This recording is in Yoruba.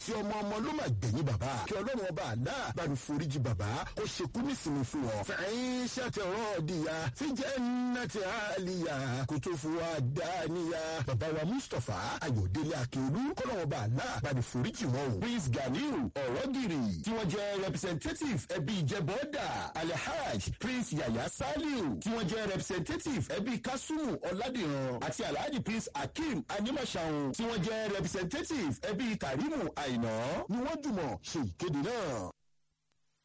tí ọmọ ọmọ ló máa gbẹ̀yìn bàbá kí ọlọ́run ọba àlá bá ní foríjì bàbá ó ṣekú nísìnyí fún wọn. fẹ̀yìn ṣàtẹ̀rọ̀ ọ̀dìyà tí jẹ́ nàti àlìyà kò tó fún wa dáníyà. bàbá wa mustapha ayọ̀délé akérú kọ́lọ́run ọba àlá bá ní foríjì wọn o. prince ganiu ọ̀rọ̀gìrì tí wọ́n jẹ́ representative ẹbí ìjẹ́bọ́dà alhaj prince yaya saliu tí wọ́n jẹ́ representative ẹbí kasumu ọ̀làdìran àti alhaji prince akeem animasahun tí wọ́n jẹ́ representative ẹbí karimu àìná ni wọ́n jùmọ̀ ṣe ìkéde náà.